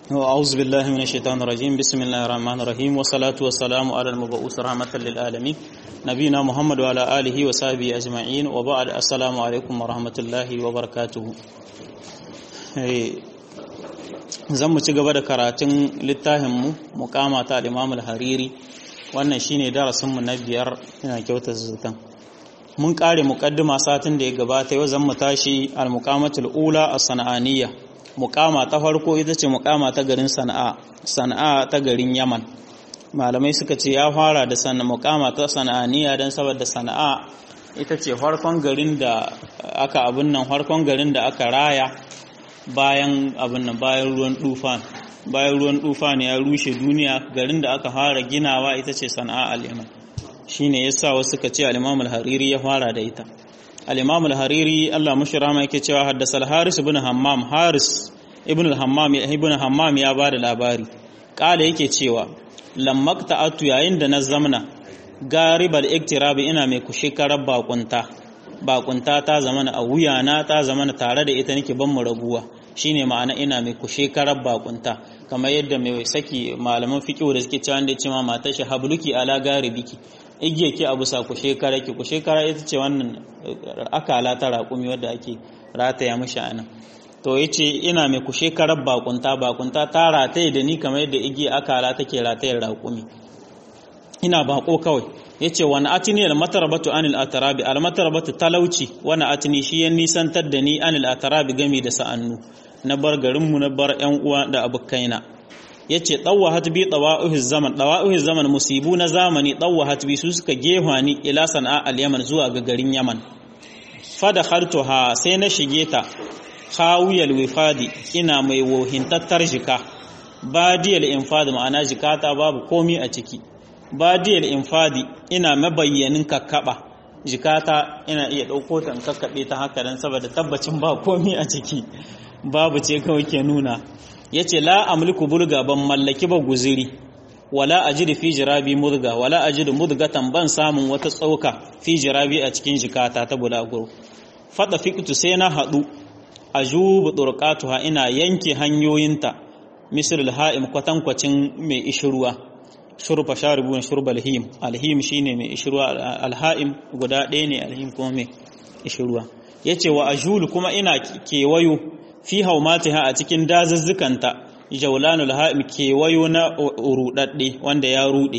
أعوذ بالله من الشيطان الرجيم بسم الله الرحمن الرحيم والصلاة والسلام على المبعوث رحمة للعالمين نبينا محمد وعلى آله وصحبه أجمعين وبعد السلام عليكم ورحمة الله وبركاته zan mu ci gaba da karatun littafinmu mukama ta al-Imam al-Hariri wannan shine darasinmu na biyar ina kyauta zutan mun kare muqaddima satin da ya gabata yau zan mu tashi al-muqamatul ula as-sana'aniyya mukama ta farko ita ce mukama ta garin sana'a sana'a ta garin yaman malamai suka ce ya fara da sana mukama ta sana'aniya don saboda sana'a ita ce farkon garin da aka abin nan farkon garin da aka raya bayan abin nan bayan ruwan tufan bayan ruwan tufan ya rushe duniya garin da aka fara ginawa ita ce sana'a al-yaman shine yasa wasu suka ce al-imam al-hariri ya fara da ita al-imam al-hariri Allah mushi rama yake cewa haddasa al-haris ibn hammam haris ibn al-hammam ibn hammam ya bada labari kala yake cewa lammakta atu yayin da na zamna garibal iktirabi ina mai kushe karar bakunta bakunta ta zamana a wuyana ta zamana tare da ita nake ban mu raguwa shine ma'ana ina mai kushe karar bakunta kamar yadda mai saki malaman fiqh da suke cewa da ya ce ma matar shi habluki ala garibiki igiye ki abu sa ku shekara ki ku shekara ita ce wannan akala ta raƙumi wadda ake rataya mishi a nan to ya ce ina mai ku shekarar bakunta bakunta ta rataye da ni kamar yadda igiye akala take ratayar raƙumi ina bako kawai ya ce wani atini almatarabatu anil atarabi almatarabatu talauci wani atini shi ya nisantar da ni anil atarabi gami da sa'annu na bar garinmu na bar 'yan uwa da abokaina ya ce ɗauwahat bi ɗawa'uhis zaman ɗawa'uhis zaman musibu na zamani ɗauwahat bi su suka gefa ni ila sana'a al-yaman zuwa ga garin yaman fada ha sai na shige ta khawiyal wifadi ina mai wohintattar jika badiyal infadi ma'ana jikata babu komi a ciki badiyal infadi ina mabayyanin kakkaba jikata ina iya ɗauko ta in kakkaɓe ta haka dan saboda tabbacin ba komi a ciki babu ce kawai ke nuna ya ce la amliku bulga ban mallaki ba guziri wala ajidu fi jirabi mudga wala ajidu mudgatan ban samun wata tsauka fi jirabi a cikin jikata ta bulaguro fada fiqtu sai na hadu ajubu turqatuha ina yanke hanyoyinta misr alha'im kwatankwacin mai ishruwa shurfa sharibun shurba alhim alhim shine mai ishruwa alha'im guda ɗaya ne alhim kuma mai ishruwa yace wa ajulu kuma ina kewayo fi haumatiha a cikin dazuzzukanta jaulanul ha'im kewayo na rudadde wanda ya rude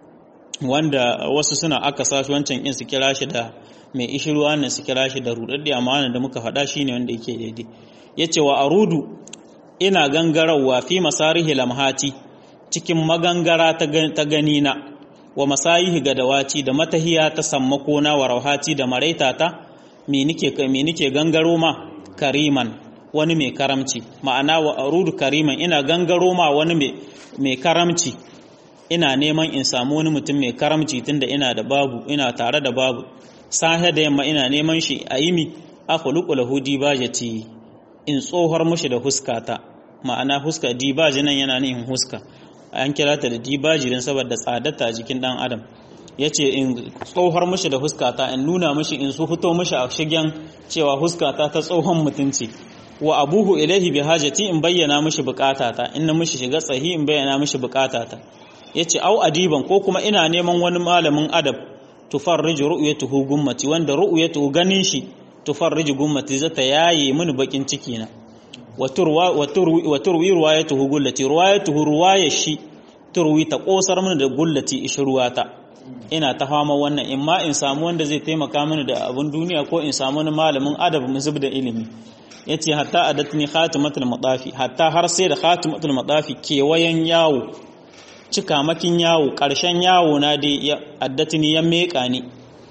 wanda wasu suna aka sashi wancan in su kira shi da mai ishiruwa nan su kira shi da rudadde amma wannan da muka faɗa shine wanda yake daidai yace wa arudu ina gangarawa fi masarihi lamhati cikin magangara ta gani na wa masayihi gadawaci da matahiya ta sammako na wa rauhati da maraitata me nike me nike gangaro ma kariman wani mai karamci ma'ana wa arudu kariman ina gangaro ma wani mai karamci ina neman in samu wani mutum mai karamci tunda ina da babu ina tare da babu sahe da yamma ina neman shi a yimi akhluqu lahu dibajati in tsohar mushi da huskata ma'ana huska dibaji nan yana nihin huska an kira ta da dibaji don saboda tsadata jikin dan adam yace in tsohar mushi da huskata in nuna mushi in su fito mushi a shigen cewa huskata ta tsohon mutunci wa abuhu ilaihi bi hajati in bayyana mishi bukatata in na mishi shiga tsahi in bayyana mishi bukatata yace au adiban ko kuma ina neman wani malamin adab tufarriju ru'yatuhu gummati wanda ru'yatuhu ganin shi tufarriju gummati zata yaye mini bakin ciki na wa turwa wa turwi wa turwi ruwayatuhu gullati ruwayatuhu ruwayashi turwi ta kosar mini da gullati ishruwata ina ta fama wannan in ma in samu wanda zai taimaka mini da abun duniya ko in samu wani malamin adab mu zubda ilimi yace hatta adatni khatimatul madafi hatta har sai da khatimatul madafi kewayen yawo cikamakin yawo karshen yawo na dai addatni ya meka ni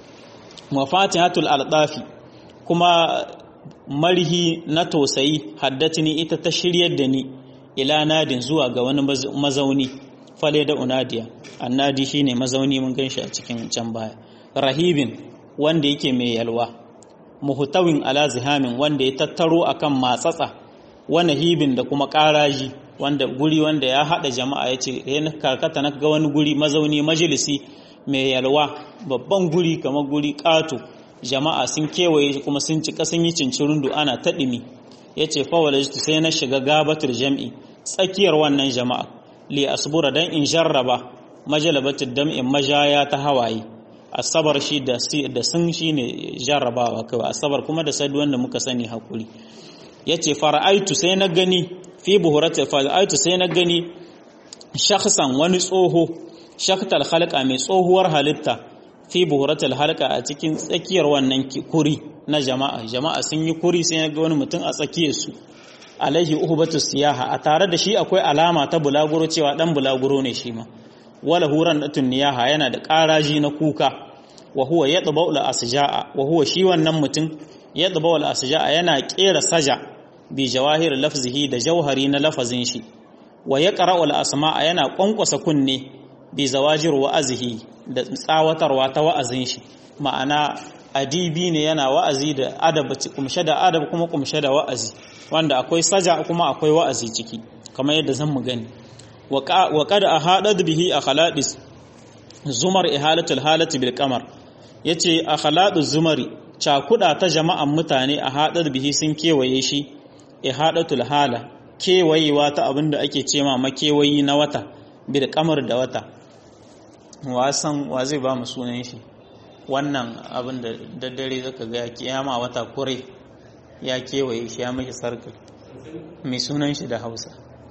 wa fatihatul aldafi kuma marhi na tosayi haddatni ita ta shiryar da ni ila nadin zuwa ga wani mazauni fale da unadiya annadi shine mazauni mun ganshi a cikin can baya rahibin wanda yake mai yalwa muhtawin ala zihamin wanda ya tattaro akan matsatsa wani hibin da kuma ƙaraji wanda guri wanda ya haɗa jama'a ya ce ya karkata na ga wani guri mazauni majalisi mai yalwa babban guri kamar guri ƙato jama'a sun kewaye kuma sun cika sun yi cincirundu ana taɗimi ya ce fawalajtu sai na shiga gabatar jam'i tsakiyar wannan jama'a li asbura dan in jarraba majalabatid dam'in majaya ta hawaye asabar shi da da sun shine jarrabawa kawai asabar kuma da sadu wanda muka sani hakuri yace fara'aitu sai na gani fi buhurati fara'aitu sai na gani shakhsan wani tsoho shaktal halqa mai tsohuwar halitta fi buhuratul halqa a cikin tsakiyar wannan kuri na jama'a jama'a sun yi kuri sai ga wani mutum a tsakiyar su alaihi uhbatu siyaha a tare da shi akwai alama ta bulaguro cewa dan bulaguro ne shi ma wala huran datun niyaha yana da ƙaraji na kuka wa huwa yadba'u al asja'a wa huwa shi wannan mutum yadba'u al asja'a yana kera saja bi jawahir lafzihi da jauhari na lafazin shi wa yaqra'u al asma'a yana kwankwasa kunne bi zawajir wa'azihi da tsawatarwa ta wa'azin shi ma'ana adibi ne yana wa'azi da adab kumshe da adab kuma kumshe da wa'azi wanda akwai saja kuma akwai wa'azi ciki kamar yadda zan mu gani wa qad ahadad bihi akhaladis zumar ihalatul halati bil qamar yace akhaladu zumari cakuda ta jama'an mutane a hadar bihi sun kewaye shi ihadatul hala kewayewa ta abinda ake cema makewayi na wata bil qamar da wata wasan wa zai ba mu sunan shi wannan abin da daddare zaka ga ya kiyama wata kure ya kewaye shi ya mashi sarkar mai sunan shi da hausa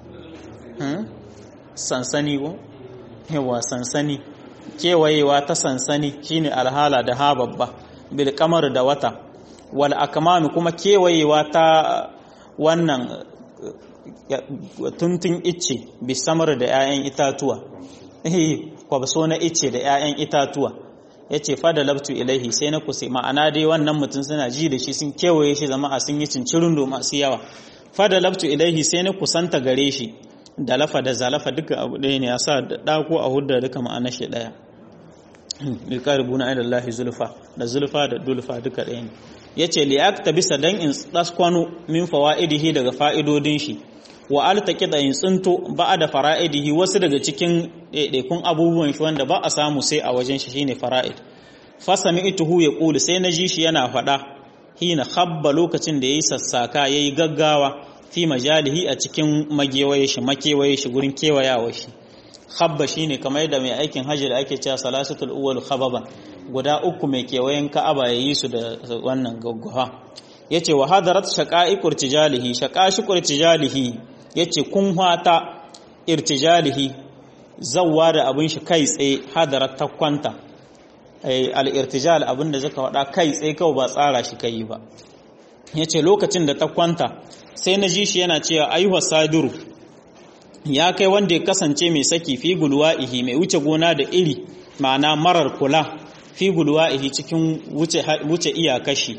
sansani ko yawa sansani kewayewa ta sansani shine alhala da ha babba bil kamar da wata wal akmami kuma kewayewa ta wannan tuntun icce bisamar da 'ya'yan itatuwa kwabso na icce da 'ya'yan itatuwa ya ce fada labtu ilaihi sai na kusa ma'ana dai wannan mutum suna ji da shi sun kewaye shi zama a sun yi cincirin do masu yawa fada labtu ilaihi sai na kusanta gare shi da lafa da zalafa duka abu ɗaya ne a sa da ɗako a hudda duka ma'ana shi ɗaya bilkaribu na aidallahi zulfa da zulfa da dulfa duka ɗaya ne ya ce liyak ta bisa dan in tsakwano min fawa'idihi daga fa'idodin shi wa altaki da in tsinto ba da fara'idihi wasu daga cikin ɗaiɗaikun abubuwan shi wanda ba a samu sai a wajen shi shine fara'id fasami ituhu ya ƙulu sai na ji shi yana faɗa hina habba lokacin da ya yi sassaka ya yi gaggawa fi majalihi a cikin magewaye shi makewaye shi gurin kewayawa shi habba shine kamar yadda mai aikin hajji da ake cewa salasatul uwal khababan guda uku mai kewayen ka'aba ya yi su da wannan gaggawa yace wa hadarat shaqa'iqur tijalihi shaqashiqur tijalihi yace kun hata irtijalihi zawwa da abin shi kai tsaye hadarat ta kwanta al-irtijal abin da zaka wada kai tsaye kawai ba tsara shi kai ba yace lokacin da ta kwanta sai na ji shi yana cewa ayyuha sadiru ya kai wanda ya kasance mai saki fi gulwa'ihi mai wuce gona da iri ma'ana marar kula fi gulwa'ihi cikin wuce wuce iyakashi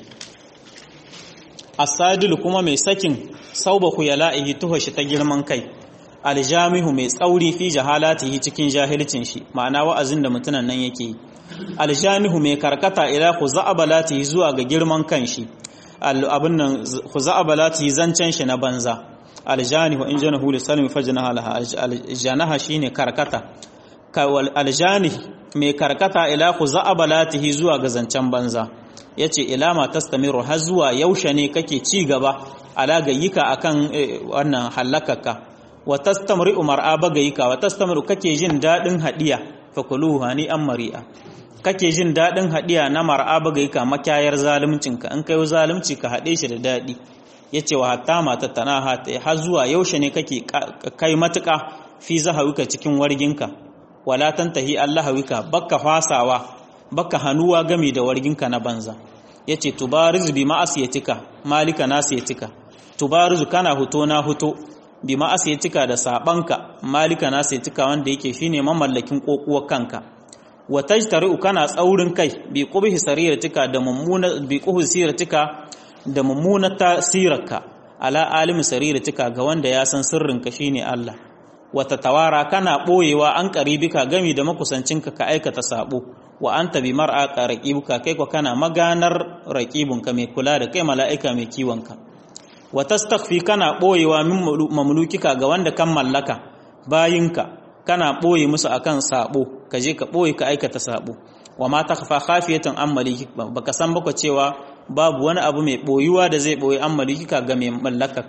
asadil kuma mai sakin sauba ku yala'ihi tuhashi ta girman kai aljamihu mai tsauri fi jahalatihi cikin jahilcin shi ma'ana wa'azin da mutunan nan yake yi aljamihu mai karkata ila khuza'abalatihi zuwa ga girman kan shi abin nan khuza'abalatihi zancen shi na banza aljanihu in janahu li salmi fajnaha laha aljanaha shine karkata aljani mai karkata ila khuza'abalatihi zuwa ga zancen banza yace ila ma tastamiru har zuwa yaushe ne kake ci gaba ala gayyika akan wannan halakaka wa tastamri'u mar'a bagayika wa tastamri'u kake jin dadin hadiya fakuluhu hani an mari'a kake jin dadin hadiya na mar'a bagayika makayar zaluncinka in kai zalunci ka hade shi da dadi yace wa hatta mata tanaha har zuwa yaushe ne kake kai matuka fi zahawika cikin warginka wala tantahi allahawika bakka fasawa baka hanuwa game da warginka na banza yace tubarizu bi ma'asiyatika malika nasiyatika tubarizu kana huto na huto bi ma'asiyatika da sabanka malika nasiyatika wanda yake shine mamallakin kokuwar kanka wa tajtari'u kana tsaurin kai bi qubhi sariratika da mummuna bi qubhi siratika da mummuna tasirarka ala alimi sariratika ga wanda ya san sirrinka shine Allah wata tawara kana boyewa an karibika gami da makusancinka ka aikata sabo wa anta bi mar'a ka raqibuka kai ko kana maganar raqibunka mai kula da kai mala'ika mai kiwonka wa tastakhfi kana boyewa min mamlukika ga wanda kan mallaka bayinka kana boye musu akan sabo ka je ka boye ka aikata sabo wa ma takhfa khafiyatan an maliki baka san baka cewa babu wani abu mai boyuwa da zai boye an malikika ga mai mallakarka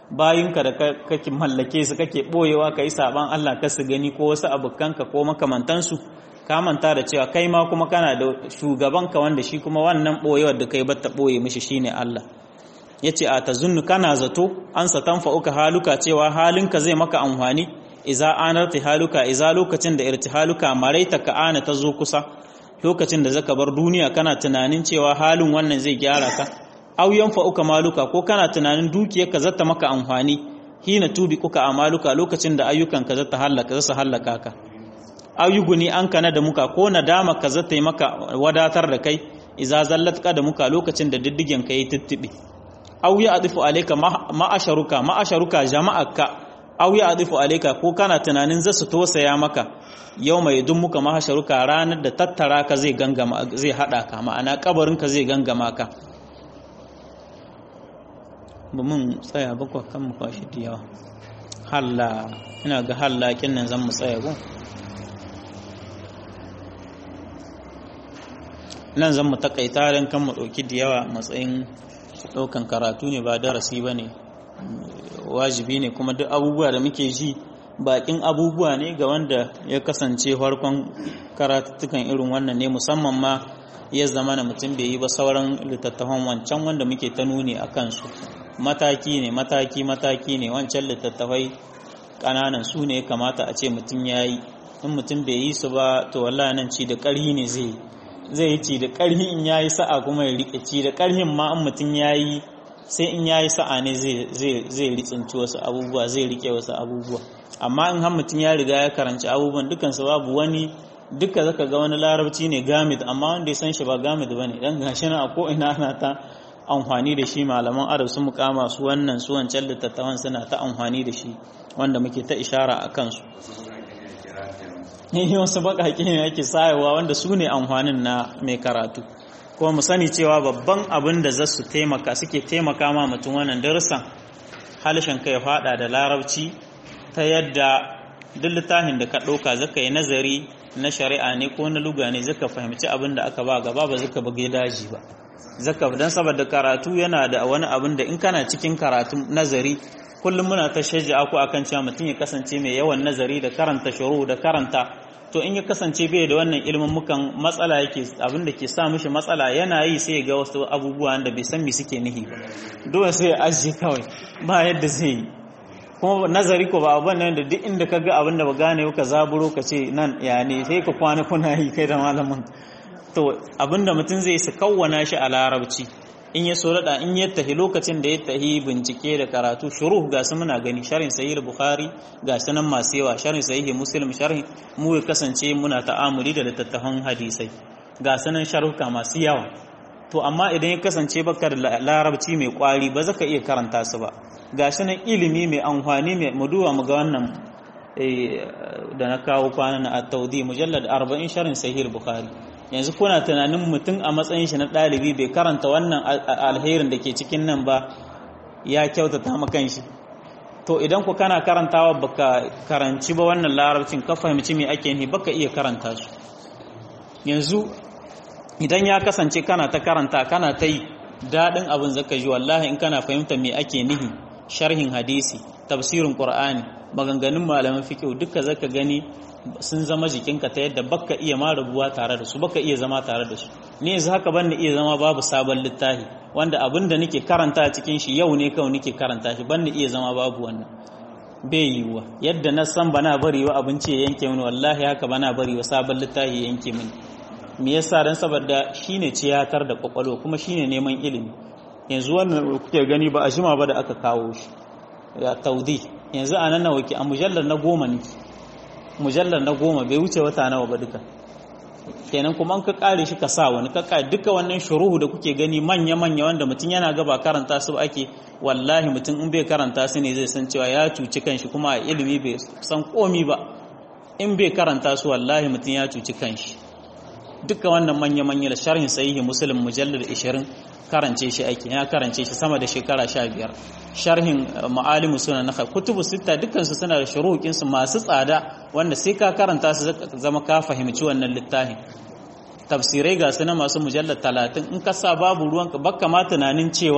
bayinka da kake mallake su kake boyewa kai saban Allah ka su gani ko wasu abukanka ko makamantansu ka manta da cewa kai ma kuma kana da shugabanka wanda shi kuma wannan boyewar da kai batta boye mishi shine Allah yace a tazunnu kana zato an satan fa'uka haluka cewa halinka zai maka amfani iza anarti haluka iza lokacin da irtihaluka maraita ka ana ta zo kusa lokacin da zaka bar duniya kana tunanin cewa halin wannan zai gyara ka aw yanfa'uka maluka ko kana tunanin dukiyarka zata maka amfani hina tubi kuka amaluka lokacin da ayyukanka zata halaka zasu halaka ka aw yuguni an kana da muka ko nadama ka zata yi maka wadatar da kai iza zallat ka da muka lokacin da diddigen ka yi tuttubi aw ya adifu alayka ma'asharuka ma'asharuka jama'aka aw ya adifu alayka ko kana tunanin zasu tosaya maka yau mai dun muka mahasharuka ranar da tattara ka zai gangama zai hada ka ma'ana kabarin ka zai gangama ka ba mun tsaya bakwa kan mu kwashi da yawa halla ina ga hallakin nan zan mu tsaya go nan zan mu takaita don kan mu ɗauki da yawa matsayin ɗaukan karatu ne ba darasi ba ne wajibi ne kuma duk abubuwa da muke ji bakin abubuwa ne ga wanda ya kasance farkon karatuttukan irin wannan ne musamman ma ya zama na mutum bai yi ba sauran littattafan wancan wanda muke ta nuni a kansu mataki ne mataki mataki ne wancan littattafai ƙananan su ne kamata a ce mutum ya yi in mutum bai yi su ba to wallahi nan ci da ƙarhi ne zai zai yi ci da ƙarhi in ya yi sa'a kuma ya riƙe ci da ƙarhin ma in mutum ya yi sai in ya yi sa'a ne zai ritsinci wasu abubuwa zai riƙe wasu abubuwa amma in har mutum ya riga ya karanci abubuwan dukansu babu wani duka zaka ga wani larabci ne gamid amma wanda ya san shi ba gamid ba ne dan gashi na a ko'ina ana ta amfani da shi malaman arab su mukama su wannan su wancan littattafan suna ta amfani da shi wanda muke ta ishara a kansu yi wasu baƙaƙe ne ake sayawa wanda su ne amfanin na mai karatu kuma mu sani cewa babban abin da za su taimaka suke taimaka ma mutum wannan darussan halishin ka ya fada da larabci ta yadda duk littafin da ka ɗauka zaka yi nazari na shari'a ne ko na luga ne zaka fahimci abin da aka ba gaba ba zaka buge daji ba zaka dan saboda karatu yana da wani abin da in kana cikin karatu nazari kullum muna ta shajja ku akan cewa mutum ya kasance mai yawan nazari da karanta shuru da karanta to in ya kasance bai da wannan ilimin mukan matsala yake abin da ke sa mishi matsala yana yi sai ga wasu abubuwa da bai san me suke nihi ba dole sai ya ajiye kawai ba yadda zai yi kuma nazari ko ba abin nan da duk inda ka ga abin da ba gane ka zaburo ka ce nan ya ne sai ka kwana kuna yi kai da malamin to abin da mutum zai su kawwana shi a larabci in ya so da in ya tahi lokacin da ya tahi bincike da karatu shuruh ga su muna gani sharhin sahih bukhari ga su nan masu yawa sharhin sahih muslim sharhin mu ya kasance muna ta'amuli da littattafan hadisai ga su nan sharhuka masu yawa to amma idan ya kasance baka da larabci mai kwari ba zaka iya karanta su ba ga shi nan ilimi mai amfani mai muduwa mu ga wannan da na kawo kwanan a taudi mujallad 40 sharhin sahih bukhari yanzu kuna tunanin mutum a matsayin shi na ɗalibi bai karanta wannan alherin da ke cikin nan ba ya kyautata makan shi to idan ku kana karantawa baka karanci ba wannan larabcin ka fahimci me ake nihi baka iya karanta su yanzu idan ya kasance kana ta karanta kana ta yi daɗin abin zaka ji wallahi in kana fahimta me ake nihi sharhin hadisi tafsirin qur'ani maganganun malaman fiqh duka zaka gani sun zama jikinka ta yadda baka iya ma rabuwa tare da su baka iya zama tare da su ni yanzu haka ban iya zama babu sabon littafi wanda abin da nake karanta a cikin shi yau ne kawai nake karanta shi ban iya zama babu wannan bai yiwuwa yadda na san bana bari wa abinci ya yanke mini wallahi haka bana bari wa sabon littafi ya yanke mini me yasa dan saboda shine ciyatar da kwakwalwa kuma shine neman ilimi yanzu wannan kuke gani ba a jima ba da aka kawo shi ya taudi yanzu a nan nawa ki a mujallar na goma ne mujallar na goma bai wuce wata nawa ba duka kenan kuma an ka kare shi ka sa wani ka kare duka wannan shuruhu da kuke gani manya manya wanda mutum yana gaba karanta su ake wallahi mutum in bai karanta su ne zai san cewa ya cuci kanshi kuma a ilimi bai san komi ba in bai karanta su wallahi mutum ya cuci kanshi duka wannan manya manya da sharhin sahihi muslim mujallar 20 karance shi ake ya karance shi sama da shekara 15 sharhin ma'alimu suna na kutubu sita dukansu suna da shuruƙinsu masu tsada wanda sai ka karanta su zama ka fahimci wannan littafin tafsirai ga su na masu mujallar talatin in ka sa babu ruwanka baka ma tunanin cewa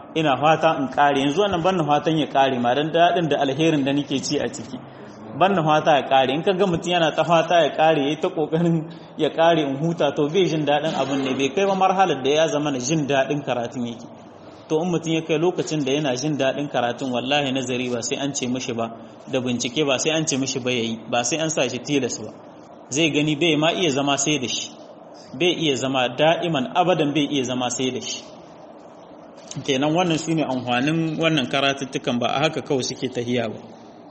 ina fata in kare yanzu wannan ban fatan ya kare ma dan dadin da alherin da nake ci a ciki ban fata ya kare in kaga mutum yana ta fata ya kare yayi ta kokarin ya kare in huta to bai jin dadin abin ne bai kai ba marhalar da ya zama na jin dadin karatun yake to in mutum ya kai lokacin da yana jin dadin karatun wallahi nazari ba sai an ce mishi ba da bincike ba sai an ce mishi ba yayi ba sai an sa shi tilas ba zai gani bai ma iya zama sai da shi bai iya zama da'iman abadan bai iya zama sai da shi kenan wannan shine amfanin wannan karatuttukan ba a haka kawai suke tahiya ba